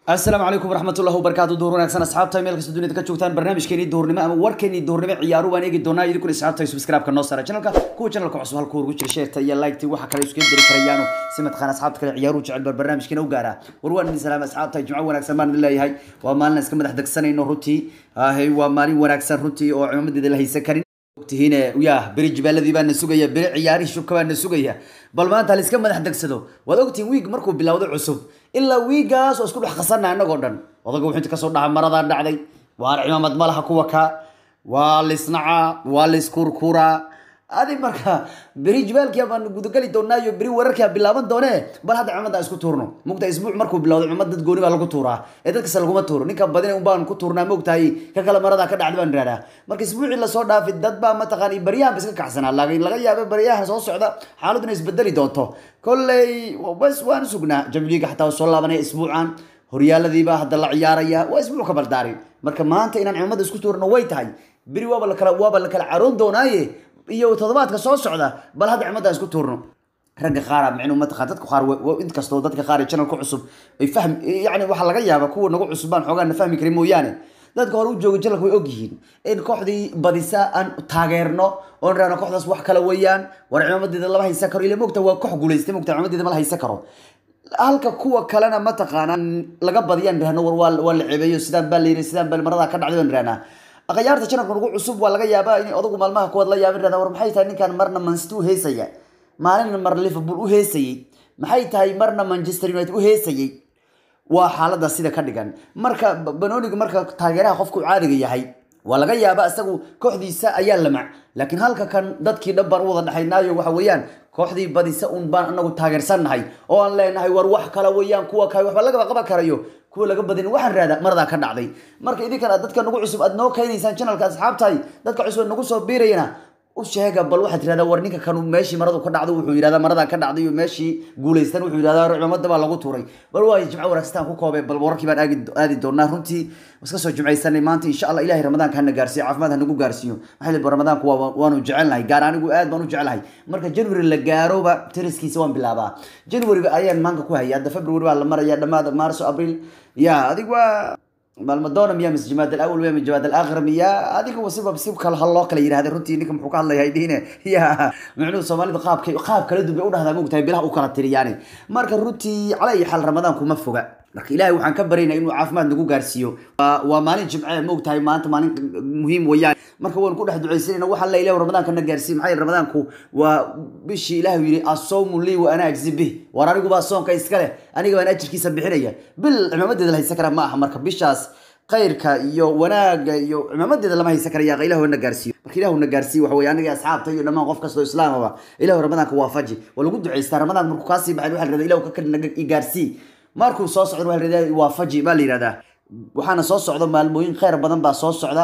asalaamu calaykum waraxmatullahi wabarakaatu duhur wanaagsan asxaabta meel kasta dunida ka joogtaan barnaamijkeenii duhurnimo ama warkeenii duhurnimo ciyaaru baan eegi doonaa idinkuna asxaabta subscribe-ka noo saara channelka kuwa channelka cusub halka ugu jira sheerta iyo like-ti waxa kale isku diri karayaano si mataqaan asxaabta kale ciyaaruhu jecel bar barnaamijkeena u gaara war waan idin salaama asxaabta jimco wanaagsan baan idin leeyahay waa maalin aan iska madax degsanayno runtii ahay waa maalin wanaagsan runtii oo cimaamadeeda la haysan karin ogtihiine ya beri jibaaladii baa na sugaya beri ciyaarihii shubka baa na sugaya bal maanta haliska madax degsado waad ogtihiin wiig markuu bilowday cusub ilaa wiigaas oo isku dhex khasana annagoo dhan odaga wuxuu inta kasoo dhaha maradaa dhacday waa cimaamad malaha kuwa ka waa lisnacaa waa liskurkuraa adi marka beri jibaalkia baan gudagali doonaayo beri wararkia bilaaban doonee bal hadda cimamadda isku tuurno mugta isbuuc markuu bilowday cimad dad gooni baa lagu tuuraa ee dadkase laguma tuuro ninka badina un baan ku tuurnaa mogtahay ka kale maradaa ka dhacda baan ihahdaa marka isbuucii lasoo dhaafi dad baa mataqaan baryahan ba iska kacsanaa laakiin laga yaaba baryahan soo socda xaaladuna isbedeli doonto kolley bas waan sugnaa jamliga xataa soo laabanaya isbuucan horyaaladiiba hadda la ciyaaraya waa isbuuc ka baldaari marka maanta inaan cimamadda isku tuurno way tahay beri waaba lakala waaba la kala caroon doonaaye iyo toddobaadka soo socda bal hadda cimadda isku tuurno ragga qaara micnuu mataqaan dadka qaar inkastoo dadka qaar ee channelka cusub ay fahm yani waxaa laga yaaba kuwa nagu cusub baan xoogaa na fahmi karin mooyaane dadka hore u jooga channelka way ogyihiin in kooxdii badisa aan taageerno oon raano kooxdaas wax kale weeyaan war cimaamadeeda lama haysan karo ila mogta waa koox guulaystay mogta cimaamadeeda ma la haysan karo halka kuwa kalena mataqaanaa laga badiyaan rahno war waa waa la ceebeeyo sidaan baa la yiri sidaan baa maradaa ka dhacday baan rahnaa akhyaarta janabka nagu cusub waa laga yaabaa in odagu maalmaha kuwaad la yaabin rahdaa war maxay tahay ninkan marna mancity u heesaya maalina mar liverpool u heesayey maxay tahay marna manchester united u heesayey waa xaalada sida ka dhigan marka banoniga marka taageeraha qofku caadiga yahay waa laga yaabaa isagu kooxdiisa ayaa lamac laakiin halka kan dadkii dhan baan u wada dhexaynaayo waxa weeyaan kooxdii badisa un baan anagu taageersannahay oo aan leenahay war wax kale weeyaan kuwa kale waxba lagaba qaban karayo kuwa laga badin waxaan raada maradaa ka dhacday marka idinkan aad dadka nagu cusub aad noo keenaysaan channelka asxaabtahay dadka cusub nagu soo biirayana u sheega bal waxaad tirahdaa war ninka kanu meeshii maradu ka dhacdo wuxuu yidhahdaa maradaa ka dhacday iyo meeshii guulaystan wuxuu yidhahdaa cimaamada baa lagu tuuray bal waa jimco wanaagsan ku koobay bal wararkii baan aagi aadi doonaa runtii iska soo jimcaysanay maanta insha allah ilahay ramadaanka hana gaarsiiyo caafimaad hanagu gaarsiiyo maxaa liba ramadaanku waa waanu jecelnahay gaar anigu aad baan u jecelahay marka january la gaaroba tiriskiisa waan bilaabaa january ayaan maanka ku hayay hadda february baa la maraya dhamaada marso abril ya adig waa maalmadoona miyaa mise jamaad alawal miya mise jamaad alaakhir miya adiga wasiba si kale hal loo kala yidhahda runtii ninka muxuu ka hadlayaa dhihine ya micnuhu soomaalida qaabka qaab kala duwan bay u dhahdaa mogtahay bilaha u kala tiriyaani marka runtii cala iyo xal ramadaanku ma foga marka ilaahay waxaan ka baryaynaa inuu caafimaad nagu gaarsiiyo waa maalin jimce mogtahay maanta maalin muhiim weeyaan marka waan ku dhex ducaysanayna waxaa la ilaah ramadaanka na gaarsiiyo maxaa ramadaanku waa bishii ilaahu yidhi asawmu lii wa ana ajzi bih war anigu baa soonka iska leh aniga baan ajirkiisa bixinaya bil cimaamadeeda la haysan kara ma aha marka bishaas khayrka iyo wanaaga iyo cimaamadeeda lama haysan karaya ilahu na gaarsiiyo marka ilahu na gaarsiiyo waxa weye aniga asxaabta iyo dhammaan qof kastoo islaamaba ilahu ramadaanka waafaji waa lagu ducaystaa ramadaan markuu kaasii baxay waxa la yidhahda ilahu ka naga gaarsii markuu soo socdo waxa la yidhahda waafaji baa la yidhahdaa waxaana soo socda maalmooyin kheyr badan baa soo socda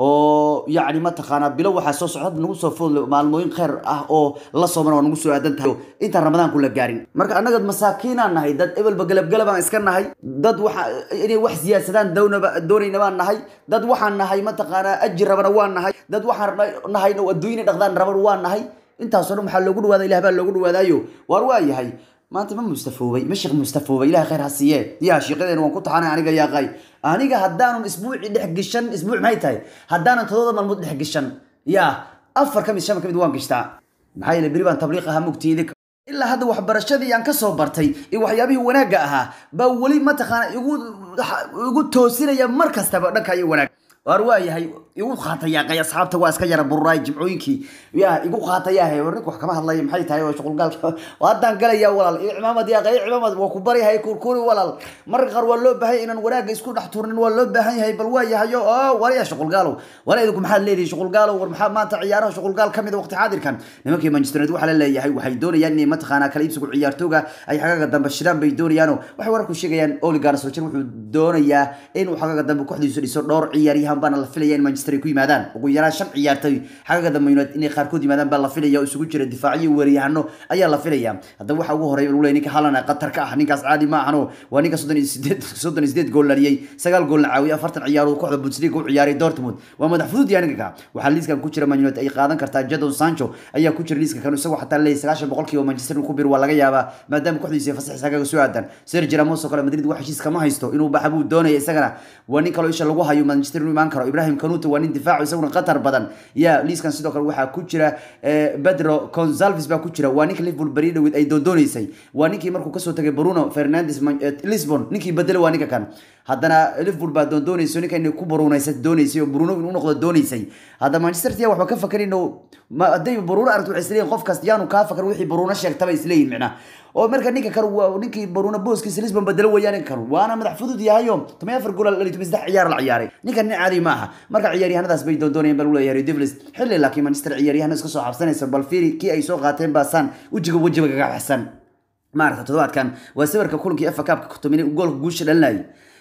oo yacni mataqaanaa bilo waxaa soo socda hadda nagu soo foodle maalmooyin kheyr ah oo la soomana waa nagu soo aadan tahay intaan ramadaanku la gaarin marka annaga masaakiinaan nahay dad ebelba galabgalab aan iska nahay dad waxa inay wax siyaasadaan downaba doonayna baan nahay dad waxaan nahay mataqaanaa ajir rabana waan nahay dad waxaan nahay adduunyina dhaqdaan raban waan nahay intaasoo dhan waxaa loogu dhawaada ilah baa loogu dhawaadaayo waar waa yahay maanta ma mustafoobay ma sheekh mustafoobay ilahay khayr ha siiye yaa sheekadeena waan ku taxanay aniga yaaqay aniga haddaanan isbuuci dhex gishan isbuuc maxay tahay haddaanan todoba maalmood dhex gishan yaa afar ka mid shan ka mid waan gishtaa maxaa yeele beri baan tabliiq ahaa mugti idinka ilaa hadda waxbarashadii aan kasoo bartay iyo waxyaabihii wanaagga ahaa baa weli mataqaana igu igu toosinaya mar kastaba dhanka iyo wanaag waar waa yahay igu qaatayaaqay asxaabta waa iska yara bururaay jimcooyinkii yaa igu qaatayahay war nink wax kama hadlaya maxay tahay oo shuqulgaalka haddaan galaya walaal iyo cimaamad yaaqay cimaamad waa ku baryahay kurkuri walaal marka qaar waa loo baahan inaan wanaagga isku dhex turnin waa loo baahan yahay bal waa yahayo oo waraya shuqulgaalow wala idinku maxaad leedihi shuqulgaalow war maxaa maanta ciyaaraha shuqulgaal kamid waqti xaadirkan nimankii manchester united waxaa la leeyahay waxay doonayaan inay mataqaanaa kala iibsigu ciyaartooga ay xagaga dambe shiraan bay doonayaano waxay wararku sheegayaan oli garnasoljan wuxuu doonayaa inuu xagaga dambe kooxdiisu dhiso dhowr ciyaaryahan ciyaaryahan baana la filaya in manchester ay ku yimaadaan ugu yaraan shan ciyaartoy xagaga dambe united inay qaarkood yimaadaan baa la filaya oo isugu jira difaaciyo weeriyahano ayaa la filaya haddaba waxa ugu horeeya lagu leeyahay ninka haaland ee qatar ka ah ninkaas caadi ma ahano waa ninka soddon iyo sideed soddon iyo sideed gool dhaliyey sagaal goolna caawiyay afartan ciyaarood kooxda bundesliga u ciyaaray dortmund waa madax fudud yahay ninka ka waxaa liiskan ku jira man united ay qaadan kartaa jadon sancho ayaa ku jira liiska kan isagoo xataa leeyahay sagaashan boqolkiiba manchester inuu ku bir waa laga yaabaa maadaama kooxdiisa fasax isagaga soo aadan sergio ramos oo kale madrid wax heshiis kama haysto inuu baxa buu doonaya isagana waa nin kaloo isha lagu hayo manchester inuu imaan karo ibrahim kanuto waa nin difaaco isaguna qatar badan ya liiskan sidoo kale waxaa ku jira pedro consalves baa ku jira waa ninka liverpool beri dhawid ay doondooneysay waa ninkii markuu kasoo tagay bruno fernandes lisbon ninkii bedela waa ninka kan haddana liverpool baa doondoonayso ninka inay ku baruunaysa doonaysay oo bruno inuu noqdo doonaysay hadda manchester city waxba ka fakarin oo hadday bruno aragto waxay isleeyihin qofkaas yaanu kaa fakar wixii bruno sheegtaba isleeyihin micnaa oo marka ninka kale waa ninkii baruuna booskiisa lisbon bedelo weeyaan ninka kale waana madax fudud yahayo toban afar gool dhaliyo toban saddex ciyaar la ciyaaray ninkan nin caadi ma aha marka ciyaaryahanadaas bay doondoonayeen baa lagu leeyahay devils xilli laakiin manchester ciyaaryahan iska soo xabsanaysa bal fiiri kii ay soo qaateen baasaan wejiga wejiga kaga baxsan maaragta toddobaadkan waa sawirka kulankii efa kaabka tomine goolka guusha dhalinayay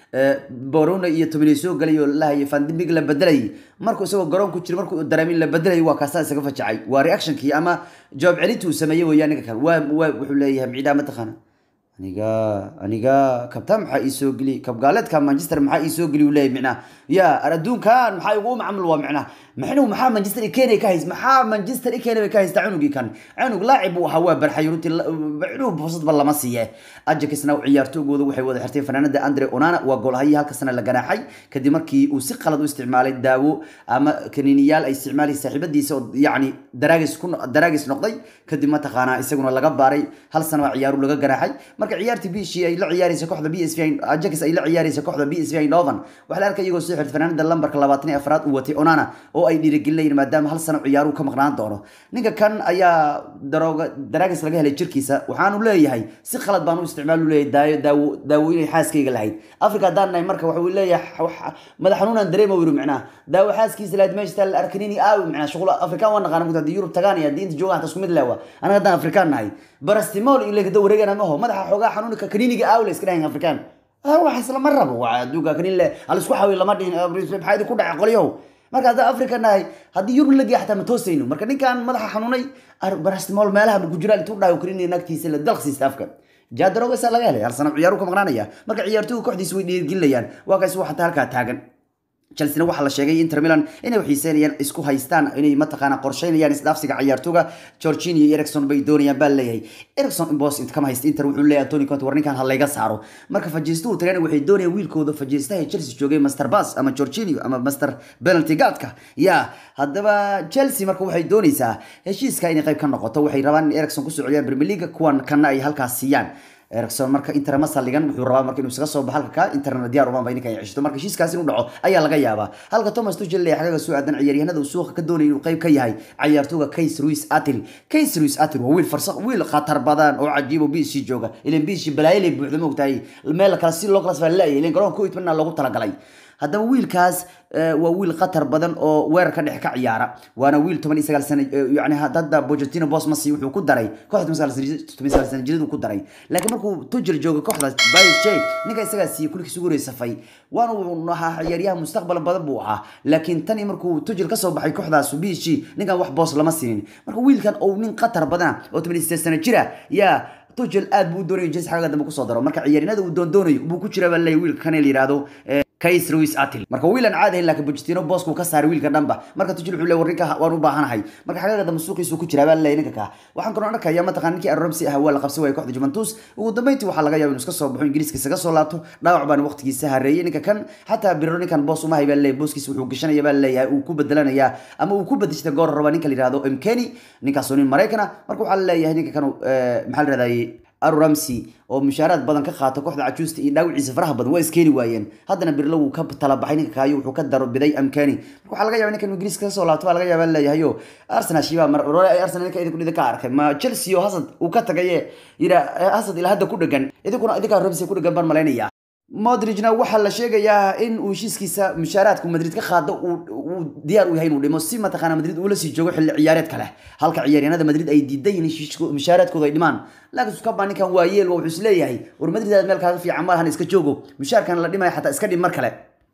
borona iyo tomine soo galay oo lahayay fandimig la bedelayay markuu isagoo garoon ku jira markuu dareemin la bedelayay waa kaasaa isaga fajacay waa reactionkii ama jawaab celintii uu sameeyey weeyaan ninka kale waa waa wuxuu leeyahay micidaa mataqaana aniga aniga kabtaan maxaa ii soo geli kabgaaleedka manchester maxaa ii soo geli uu leeyahay micnaa ya adduunkan maxaa igu macamul waa micnaa maxnu maxaa manchester ikeenay ka hays maxaa manchester ikeenay bay ka haystaa cunugii kan cunug laacib uu ahaa waa barxay runtii cunug fursadba lama siiye ajaxna ciyaartoygooda waxay wada xirtay fanaanada andre onana waa goolhayi halka sana la ganaaxay kadib markii uu si qalad u isticmaalay daawo ama kaniiniyaal ay isticmaalay saaxiibadiisa oo yacni daraagis ku daraagis noqday kadib mataqaanaa isaguna laga baaray hal sana baa ciyaaru laga ganaaxay marka ciyaartii bishii ay la ciyaaraysa kooxda b s v ajax ay la ciyaaraysa kooxda b s v eindhoven waxaa la arkay iyagoo soo xirtay fanaanada lambarka labaatan iyo afraad uu watay onana oo ay dhiirigelinayeen maadaama hal sano ciyaaruhu ka maqnaan doono ninka kan ayaa darooga daraagis laga helay jirkiisa waxaanu leeyahay si qalad baan u isticmaal u leeyahay daayo daawo daawo inay xaaskayga lahayd africa haddaan nahay marka waxuu leeyahay madax xanuunaan dareema wiru micnaha daawo xaaskiisa lahayd meeshta la arkanini aawi micnaha shuqul afrikaan waan naqaana mugta haddii yurub tagaan iyo haddii inta joogaan hata isku mid leewa anaga haddaan afrikaan nahay barastimol in legada wareegana maho madaxa xoogaa xanuunka kaniniga aawi la iska dhahayn afrikaan wax islama rabo waa adduunka kanin le halisku xawi lama dhihin maxaa idin ku dhacay qolyahow marka haddaan africa nahay haddii yurub la geeya xataa ma toosayno marka ninkan madaxa xanuunay barastimol meelaha ma ku jiraan intuu dhahay karin nagtiisa la dalqsiista afka jaadarogasa laga helay hal sano ciyaaru ka maqnaanaya marka ciyaartoyga kooxdiisa way dhiirigelinayaan waa kaas waa xataa halkaa taagan chelsea waxaa la sheegay inter milan inay xiiseynayaan isku haystaan inay mataqaana qorsheynayaan isdhaafsiga ciyaartooga Jorginho iyo Erikson bay doonayaan baa leeyahay Erikson in boss inta kama haysta inter wuxuu leeyahay Antonio Conte war ninkan ha layga saaro marka fajiistu tagana waxay doonayaan wiilkooda fajiistaha Chelsea joogay Master Bass ama Jorginho ama Master penalty gaadka ya haddaba Chelsea marka waxay doonaysaa heshiiska inay qayb ka noqoto waxay rabaan in Erikson ku soo celiyaan Premier League kuwan kana ay halkaas siiyaan ericson marka inter ma saligan wuxuu rabaa marka inuu isaga soo baxo halka ka interna diyaar uma bay ninkan ceshto marka heshiiskaas inuu dhaco ayaa laga yaabaa halka thomas tuchel leeyahay xagaga soo aadan ciyaaryahanada uu suuqa ka doonayay inuu qayb ka yahay ciyaartooga Keys Ruiz Atil Keys Ruiz Atil waa wiil farsaq wiil khatar badan oo cajiib oo biisi jooga ileen biisi balaayay buuxda ma ogtahay meel kale si loo kala soo leeyahay ileen garoonka ku itmana loogu talagalay haddaba wiilkaas waa wiil khatar badan oo weerar ka dhex ka ciyaara waana wiil toban iyo sagaal sano yani hadda Pochettino boss masi wuxuu ku daray kooxda toban iyo sagaal sano jiradu ku daray laakiin markuu Tuchel joogo kooxda Bayern Jay ninka isaga si kulkiis ugu reesafay waana uu ahaa ciyaaryahan mustaqbal badan buu ahaa laakiin tani markuu Tuchel ka soo baxay kooxdaas BC ninkan wax boss lama siinin marka wiilkan oo nin khatar badan oo toban iyo sano jira yaa Tuchel aad buu doonayo jins xaga dambe ku soo daro marka ciyaaryahanada uu doon doonayo buu ku jira baa leeyahay wiilka kan la yiraahdo Kais Ruiz Atil marka wiilan caadi ah laakiin Pochettino boosku ka saaray wiilka dhanba marka Tuchel wuxuu leeyahay warninka waan u baahanahay marka xagaga dambe suuqiisu ku jira baa leeyahay ninka ka waxaan kaloo arkayaa mataqaan ninkii Ramsey ah waa la qabsay way kooxda Juventus ugu dambeyntii waxa laga yaabaa inuu iska soo baxo Ingiriiska isaga soo laabto dhaawac baan waqtigiisa hareeyay ninka kan xataa Birro ninkan boos uma hay baa leeyahay booskiisa wuxuu gashanaya baa leeyahay uu ku bedelanaya ama uu ku bedeshta goor raba ninka la yiraahdo Mkeni ninkaas oo nin Mareykan marka waxa leeyahay ninka kan maxaa la yiraahdaa Aaron Ramsey oo mushaaraad badan ka qaato kooxda cajuusta iyo dhaawiciisa faraha badan waa iskeeni waayeen haddana birlo wuu ka talabaxay ninka kaayo wuxuu ka daro biday amkaani marka waxaa laga yaabaa ninkan ingiriiska ka soo laabto baa laga yaabaa leeyahayo arsenal shiba mar rore ay arsenal ninka idinku idinka arkay ma chelsea oo hasad uu ka tagaye yira hasad ilaa hadda ku dhagan idinkuna idinka ramsey ku dhagan baan malaynaya modrigna waxaa la sheegayaa in uu heshiiskiisa mushaaraadku madrid ka qaado uu diyaar u yahay inuu dhimo si mataqaana madrid uu la sii joogo xilli ciyaareed kale halka ciyaaryahanada madrid ay diidan yihiin mushaaraadkooda ay dhimaan laakiin sukaba ninkan waa yeel wuxuu isleeyahay war madrid aad meel kaaga fiican malahan iska joogo mushaarkan la dhimaya xataa iska dhim mar kale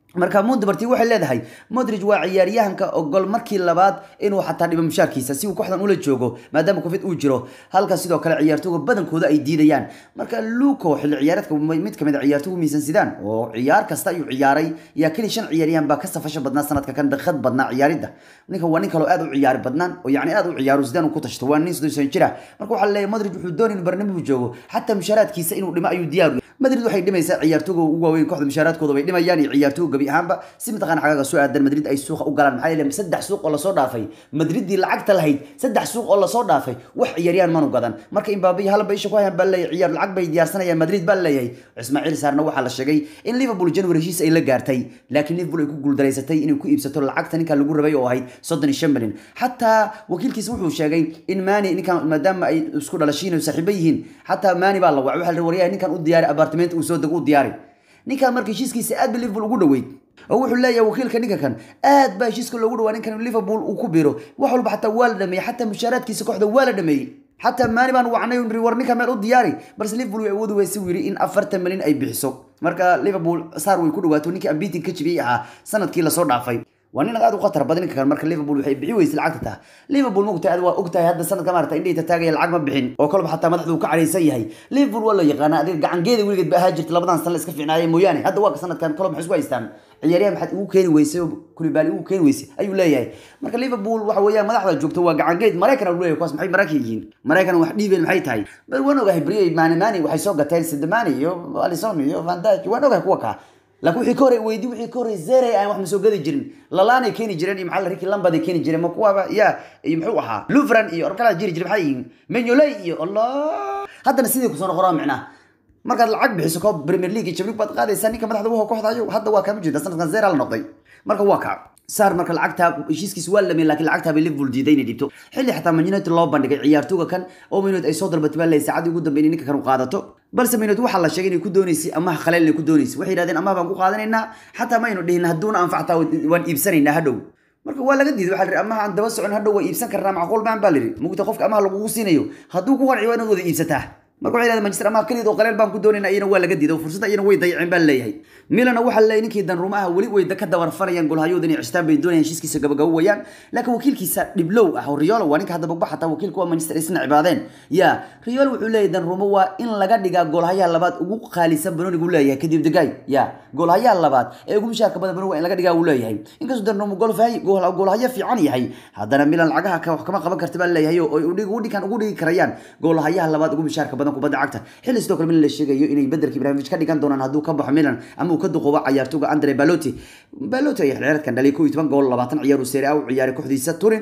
marka monteberti waxay leedahay modrig waa ciyaaryahanka ogol markii labaad inuu xataa dhibo mushaarkiisa si uu kooxdan ula joogo maadaama covid uu jiro halka sidoo kale ciyaartooga badankooda ay diidayaan marka luco xilli ciyaareedka mid kamid a ciyaartoogu miisan sidaan oo ciyaar kasta ayuu ciyaaray yaa keli shan ciyaaryahan baa ka safasho badnaa sanadka kan daqiiqad badnaa ciyaaridda ninkan waa nin kaloo aad u ciyaari badnaan oo yani aad u ciyaaro sidaan uu ku tashto waa nin soddon jira marka waxaa leeyahay madrid wuxuu doonay in barnaamij joogo xataa mushaaraadkiisa inuu dhimo ayuu diyaar madrid waxay dhimaysaa ciyaartooga ugu waaweyn kooxda mushaaraadkooda bay dhimayaan iyo ciyaartooga gabi ahaanba si mataqana xagaaga soo aadan madrid ay suuqa u galaan maxaa yeele saddex suuq oo lasoo dhaafay madriddii lacagta lahayd saddex suuq oo lasoo dhaafay wax ciyaaryahan manu gadan marka imbabe iyo halba isha ku hayaan baa leeyahay ciyaar lacag bay diyaarsanayaan madrid baa leeyahay ismaaciil saarna waxaa la sheegay in liverpool january heshiis ay la gaartay laakiin liverpool ay ku guuldaraysatay inay ku iibsato lacagta ninkan lagu rabay oo ahayd soddon iyo shan milyan xataa wakiilkiisa wuxuu sheegay in mani ninkan maadaama ay isku dhalashiin saaxiibo yihiin xataa mani baa la wacay waxaa la waryahay ninkan u diyaari apartment uu soo dego u diyaari ninkan marka heshiiskiisa aad ba liverpool ugu dhaweyd oo wuxuu leeyahay wakiilka ninka kan aad baa heshiiska loogu dhawaa ninkan liverpool uu ku biro wax walba xataa waa la dhameeyey xataa mushaaraadkiisa kooxda waa la dhameeyey xataa maani baan wacnay nri war ninka meel u diyaari balse liverpool way awoodi weysa uu yidhi in afartan milyan ay bixiso marka liverpool saar way ku dhawaato ninkii ambitin ka jibiyey ahaa sanadkii lasoo dhaafay waa nin aad u khatar badan ninka kan marka liverpool waxay bixi weysay lacagta taa liverpool mogtahay aad waa ogtahay hadda sanadka maarata indhayta taagaya lacag ma bixin oo kolba xataa madaxdu uu ka cadhaysan yahay liverpool waa la yaqaana adiga gacangeeda weligeed ba ahaa jirta labadan sano la iska fiicnaayay mooyaane hadda waa sanadkan kolob maxay isku haystaan ciyaaryahan maxaad ugu keeni weysay oo kulibaali ugu keeni weysay ayuu leeyahay marka liverpool waxa weeyaan madaxda joogto waa gacangeed maraykan uu leeyahay kuwaas maxay maraykan yihiin maraykan wax dhiibeen maxay tahay bal waan ogahay briyay maani maani waxay soo gateen sidamani iyo alison iyo van dijk waan ogahay kuwa kaa laakiin wixii ka hore weydii wixii ka hore zere aan wax masoo gadi jirin lalaanay keeni jireen iyo maxaa la riki lambaday keeni jireen ma kuwaaba ya iyo muxuu ahaa luvran iyo orkala jiri jiray maxay yihiin menyoley iyo allah haddana sidii kusoo noqonaa micnaha markaad lacag bixiso koob premier league iyo champions baad qaadaysaa ninka madaxda waxa kooxda ayo hadda waa kama jeeda sanadkan zera la noqday marka waa kaa saar marka lacagta heshiiskiis waa lameen laakiin lacagta bay liverpool diiday inay dhibto xilli xataa man united loo bandhigay ciyaartooga kan oo man united ay soo dalbatay baa leeyahay saacadii ugu dambeeyay ninka kan u qaadato balse man united waxaa la sheegay inay ku dooneysay amaha khaleel inay ku dooneysay waxay yidhahdeen amaha baan ku qaadanaynaa xataa ma aynu dhihin hadduuna anfactaa waan iibsanaynaa hadhow marka waa laga diiday waxaa la yidhi amaha aan daba socon hadhow waa iibsan karnaa macquul baan baa la yidhi mugta qofka amaha lagugu siinayo hadduu ku qanciyo waa inaad wada iibsataa marka waxay yidhahdeen manchester amaha keliya oo qaleel baan ku doonayna iyana waa laga diiday oo fursadda iyana way dayaceen baa leeyahay milana waxaa leeyahay ninkii danruuma ah weli way ka dabarfanayaan golhayooda inay cishtaan bay doonayaan heshiiskiisa gabagabo wayaan laakiin wakiilkiisa dhiblow ah oo riolo waa ninka hadda bogba xataa wakiilka waa manchester isna cibaadeen ya riolo wuxuu leeyahay danruuma waa in laga dhigaa golhayaha labaad ugu qaalisan banonigu leeyahay kadib degay ya golhayaha labaad ee ugu mishaarka badan banoni waa in laga dhigaa uu leeyahay inkastoo danruuma golhayo fiican yahay haddana milan lacagaha wax kama qaban karta baa leeyahay oo udhigan ugu dhigi karayaan golhayaha labaad ugu mishaarka badan kubadda cagta xilli sidoo kale milan la sheegayo inay bedelka ibrahimovic ka dhigan doonaan hadduu ka baxo milan ama uu ka duqoobo cayaartooga andre baloti baloti ayaa xilciyaareedkan dhaliyay kow iyo toban gool labaatan ciyaar uu serie a u ciyaaray kooxdiisa turin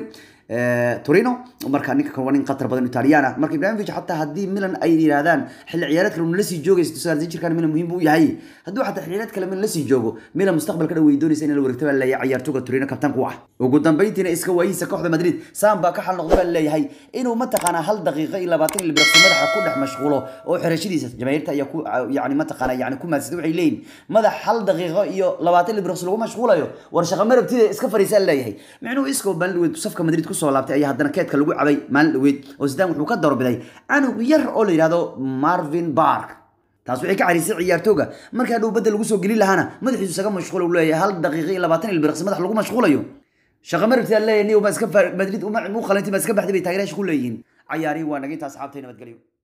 torino marka ninka kan waa nin khatar badan italiana marka ibrahimovic xataa haddii milan ay yidhaahdaan xilli ciyaareed kale uu lasii joogaysa sagaal jirkan milan muhiim buu yahay hadduu xataa xilli ciyaareed kale milan lasii joogo milan mustaqbalka dhow way doonaysa in la wareegta baa leeyahay ciyaartooga torino kabtaanku ah ugu dambeyntiina iska waayihiisa kooxda madrid sam baa ka xal noqda baa leeyahay inuu mataqaanaa hal daqiiqo iyo labaatan ilbiraqsi madaxa ku dhex mashquulo oo xerashadiisa jamaahiirta ayaa ku yani mataqaana yani ku maadsatay waxay leeyihin madax hal daqiiqo iyo labaatan ilbiraqsi lagu mashquulayo war shaqa marabtida iska fariisaa leeyahay micnuhu iskoo maalin dhaweed safka madrid kusoo laabtay ayaa haddana keedka lagu cabay maalin dhaweed oo sidaan wuxuu ka doorbiday canug yar oo la yidhahdo marvin bark taas waxay ka carisay ciyaartooga markaa dhow badda lagu soo gelin lahaana madaxiisu isaga mashquul uu leeyahay hal daqiiqo iyo labaatan ilbiraqsi madax lagu mashquulayo shaqa marabtida leeyahay niyo ma iska madrid mu qalanti ma iska baxday bay taageerayaasha ku leeyihiin cayaarihii waa naga intaa asxaabtay nabadgelyo